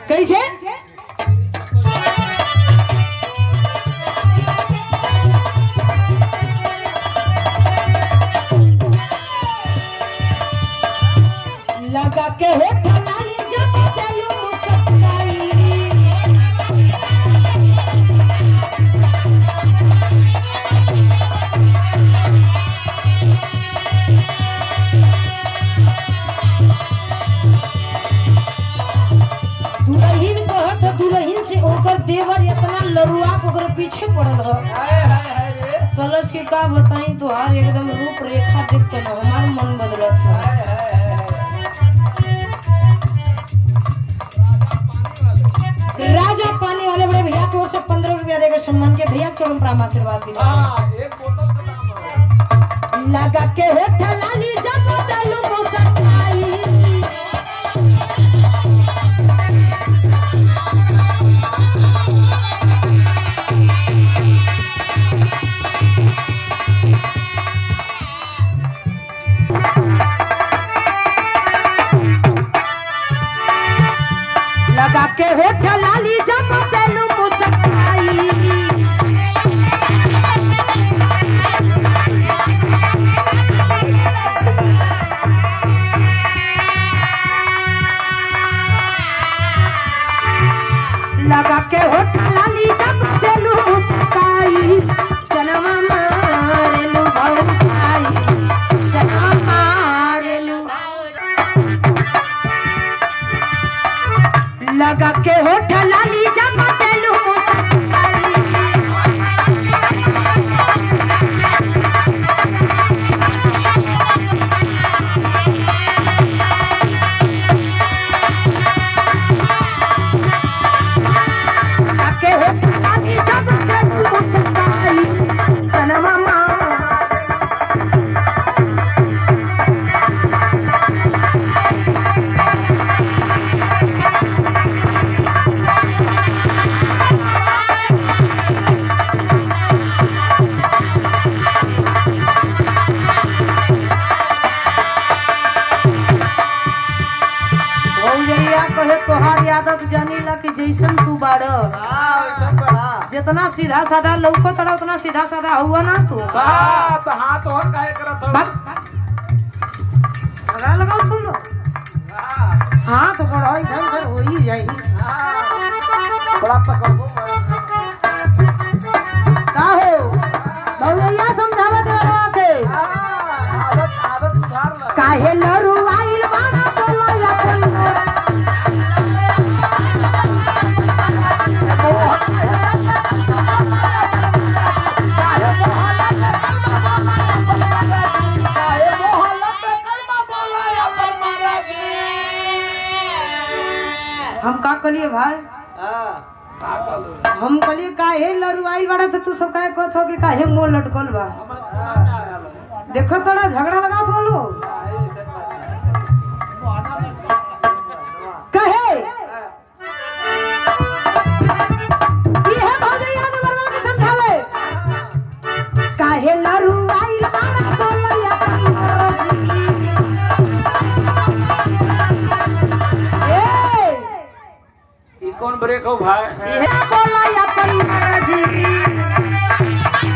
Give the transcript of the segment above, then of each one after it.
कैसे लगा के हो ठलाली जब चलू सताई दुल्हन कहत ह दुल्हन से ओकर देवर इतना लरुआ के ओकर पीछे पड़ल ह हाय हाय हाय रे कलर्स के का बताई तोहार एकदम रूप रेखा देख के ना हमार मन बदलत है हाय हाय हाय हाय राजा पानी वाले बड़े भैया की ओर से पंद्रह रुपया देकर सम्मान के भैया के चरण पर आशीर्वाद दीजिए हाँ एक बोतल का दाम है लगा के हो ठलाली जब चलू मुसकाई लगा के हो ठलाली जब चलू मुसकाई लगा के हो ठलाली जब चलू मुस्काई चलवा मारेलू भौकाई चलवा मारेलू लगा के हो ठलाली जब चलू मुस्काई लगा के हो ठलाली जब चलू मुस्काई चलवा मारेलू भौजैया कहे तोहार आदत जानी ला कि जैसन तू बाड़ हाँ वैसा बड़ा जितना सीधा साधा लौको तड़ा उतना सीधा साधा हुआ ना तू बात हाथ और काय करत हो बात लगा लगाओ सुन लो हाँ हाँ तो बड़ा इधर उधर हो ही जाई हाँ बड़ा पकड़ो का हो भौजैया समझावत रहा के हाँ आदत आदत सुधार ला काहे लरू आइल बाड़ा बोला या कोई हम का कलिए भाई हम कलिए काहे लरू आइल बाड़ा तो तू सब काहे कहत हो कि काहे मोह लटकल बा देखो तोड़ा झगड़ा लगा तो लोग कहे इहे भौजैया ने बरवा के समझावे काहे लरू आइल बाड़ा बोलैया ए ई कौन ब्रेक हो भाई इहे बोलैया परिवार जी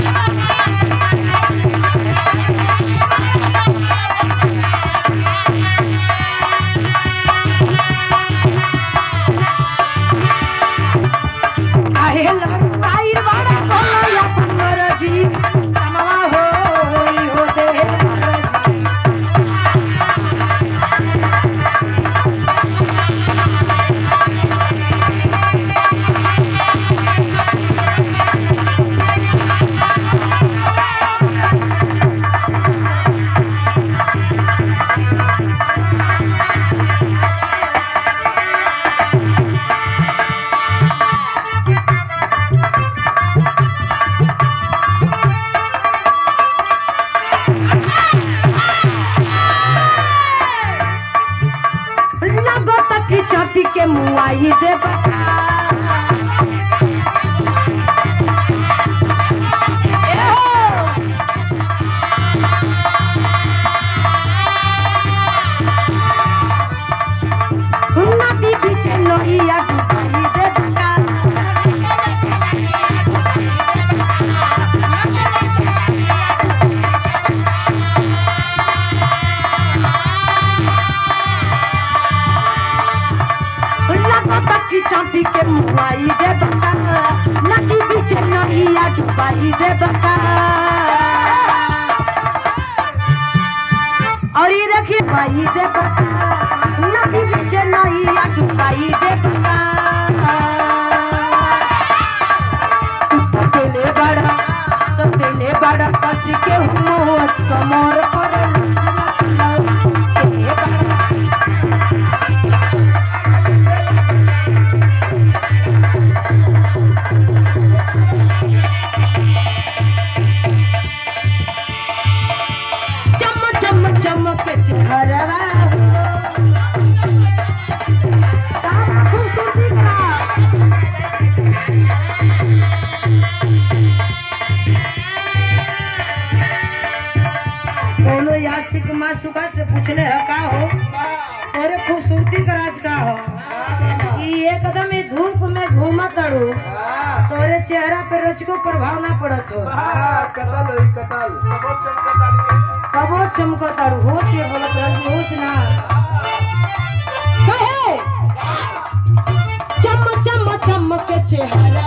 काहे लरू आइल बाड़ा बोलैया परिवार जी समवा होई हो दे जी लगो तक चटी के मुआई दे नदी बीच लोहिया की चांपी के मुआई दे बका नदी बीच नैया डुबाई दे बका और ये देखिए भाई दे बका नदी बीच नैया डुबाई दे बका तू तेले बड़ा तो तेले बड़ा कस के मोच कमर पर तेले बड़ा चम चम चमक चेहरवा खूबसूरती का कोनो यासिक मासुका से पूछले है का हो अरे खूबसूरती का राज का हो कि एकदम ही धूप में घूमत तड़ू तोरे चेहरा पे रोचको प्रभाव ना पड़त हो कबो चमको तारू होश ये बोलत रहती होश ना कहे चम चम चम के चेहरा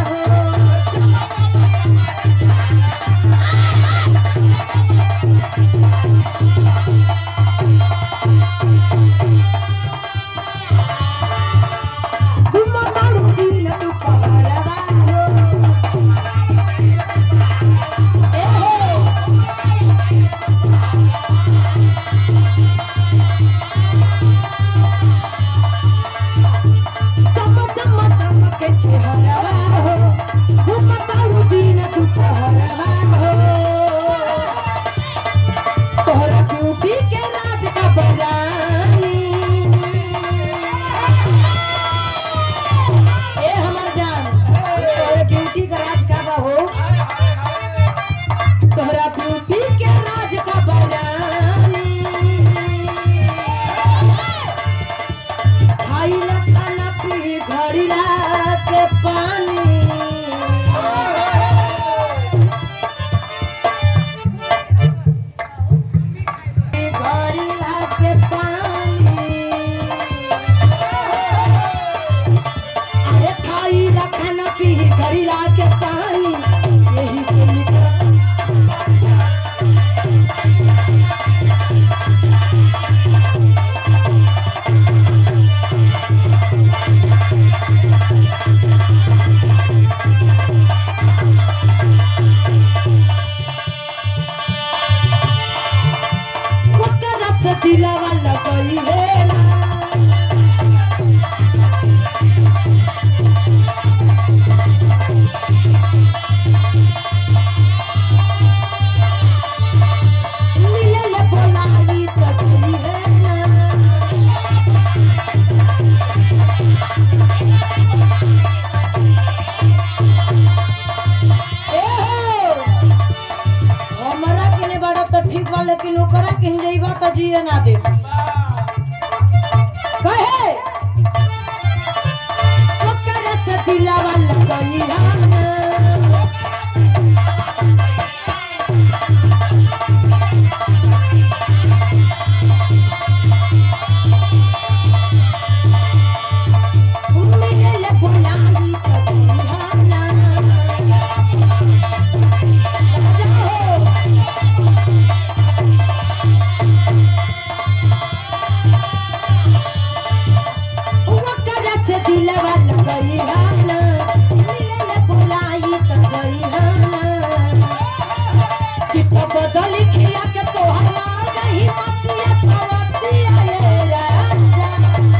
चम चम चम के चेहरा हो घूम तारू दिन दुपहरवा हो तोहरा ब्यूटी के राज का बजानी ए हमर जान तोहरा ब्यूटी का राज का बा हो तोहरा ब्यूटी के राज का बजानी खाइला खाना पी घड़िला के पानी घड़िला के पानी अरे खाइला खाना पी घड़िला के पानी यही से निकल ओकरा से दिलवा लगई हे मिलल बोलाई त गई हे ए हो हमरा के ने बड़ा तो ठीक बा लेकिन ओकरा के जइबा त जिए ना दे कहे ओकरा से दिलावा लगई हम मिलल बोलाई त गई हम ओकरा से दिलवा लगई हम मिलल बोलाई त गई हम चित बदल खिया के तोहर मार गई मतिया सवतिया ये राजा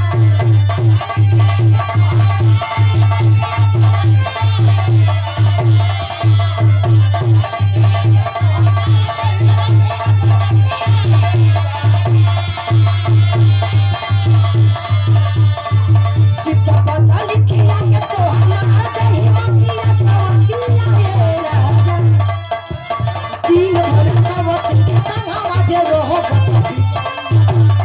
चित बदल खिया के तोहर मार गई मतिया सवतिया ये राजा तीन भर सवत के संगवा जे रहो बतबी